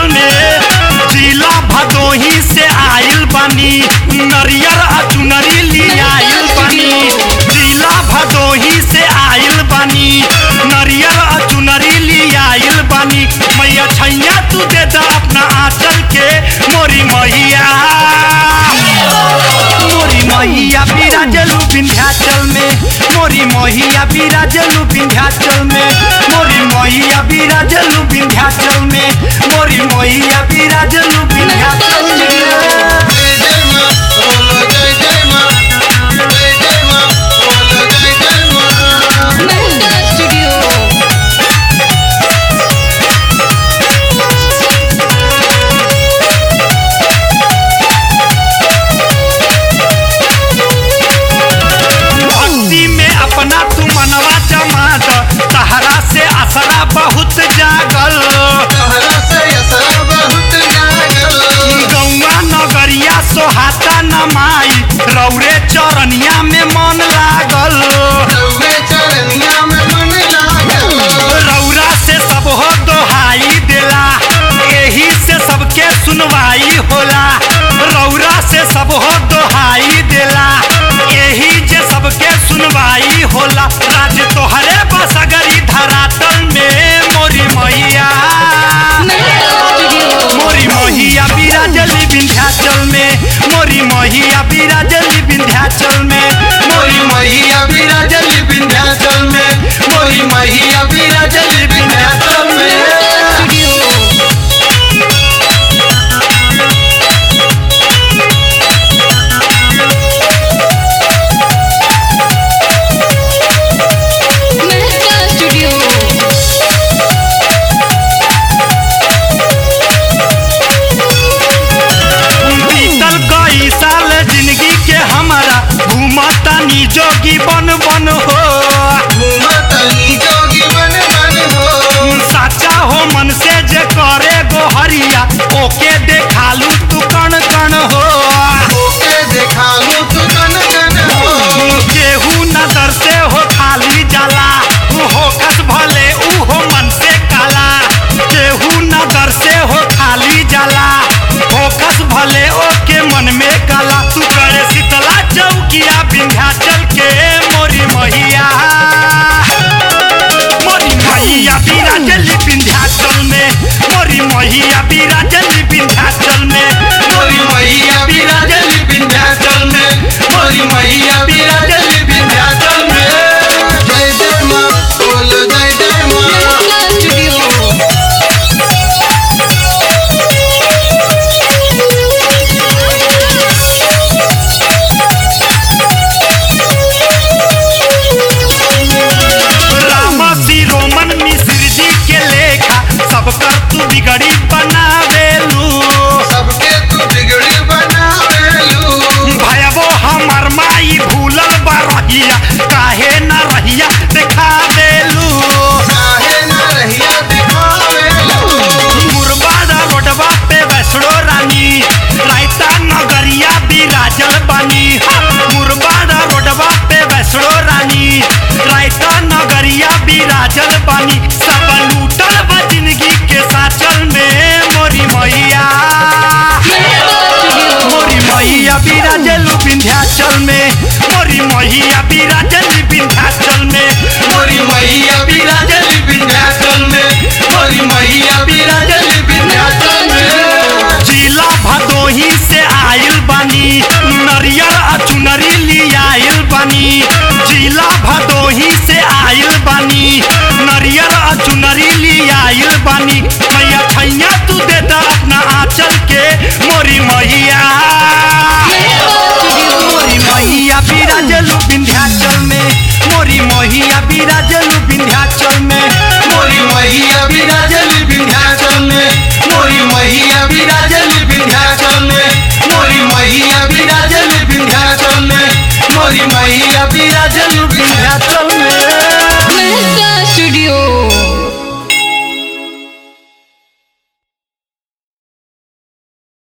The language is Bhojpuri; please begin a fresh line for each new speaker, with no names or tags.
में जिला भदोही से आइल बानी नरियर आ चुनरी ली आइल बानी जिला भदोही से आइल बानी नरियर आ चुनरी ली आइल बानी मैया छैया तू दे दा अपना आंचल के मोरी मैया मोरी मैया बिराजलू विंध्याचल में मोरी मैया बिराजलू विंध्याचल में मोरी मैया बिराजलू विंध्याचल में मोरी मैया बिराजलू विंध्याचल में
जय जय माँ बोलो जय जय माँ जय जय माँ बोलो जय जय माँ
Mehta Studio.
भक्ति में अपना तू मनवा जमा द तहरा से असरा बहुत जागल
तोहरा से असरा बहुत जागल
गौवा नगरिया सोहाता नमाई रौरे चरनिया में मन लागल
रउवे चरनिया में मन लागल
रौरा से सब हो दोहाई देला एही से सबके सुनवाई होला रौरा से सब हो दोहाई देला एही जे सबके सुनवाई होला राज तोहरे बसगरी धरातल में मोरी मैया
Mehta Studio.
मोरी मोहिया बिराजली विंध्याचल में मोरी मोहिया बिराजली विंध्याचल में
मोरी मैया विराजली विंध्याचल में मोरी मैया विराजली विंध्याचल में
Studio. Mehta Studio.
बीतल कई साल जिंदगी के हमारा घूमता नी जोगी बन बन हो
घूमतनी जोगी बन बन हो
साचा हो मन से जे करे गोहरिया ओके देखालू तू कण कण हो
ओके देखा लू तू कन कन हो
केहू नजर से हो खाली जाला हो कस भले ऊ हो मन से काला केहू नजर से हो खाली जाला हो कस भले ओके मन में काला तू करे शीतला चौकिया विंध्याचल के मोरी मैया मोरी मैया बिराजली विंध्याचल में मोरी मैया बिराजली विंध्याचल में
मोरी मैया विराजली विंध्याचल में मोरी मैया विराजली विंध्याचल में जय जय माँ बोलो जय जय माँ
Mehta Studio.
राम रोमन मिश्र जी के लेखा सब कर तू बिगड़ी बनावेलू
सबके तू बिगड़ी बनावेलू
भयबो हमर माई भूलल बा रहिया काहे न रहिया देखा देलू
काहे ना रहिया दिखावेलू
मुरबादा रोडवा पे वैष्णो रानी रायता नगरिया बिराजल बानी मुरबादा रोडवा पे वैष्णो रानी रायता नगरिया बिराजल बानी सब लूटल बा जिंदगी के साचल में मोरी मैया
Mehta Studio.
मोरी मैया बिराजलू विंध्याचल में मोरी मैया बिराजली विंध्याचल में
मोरी मैया विराजली विंध्याचल में मोरी मैया विराजली विंध्याचल में
जिला भदोही से आइल बानी नरियर आ चुनरी ली आइल बानी जिला भदोही से आइल बानी नरियर आ चुनरी ली आइल बानी मैया छैया तू दे दा अपना आंचल के मोरी मैया मोरी मैया बिराजलू विंध्याचल में मोरी मैया बिराजलू विंध्याचल में
मोरी मैया विराजली विंध्याचल में मोरी मैया विराजली विंध्याचल में मोरी मैया विराजली विंध्याचल में मोरी मैया विराजली विंध्याचल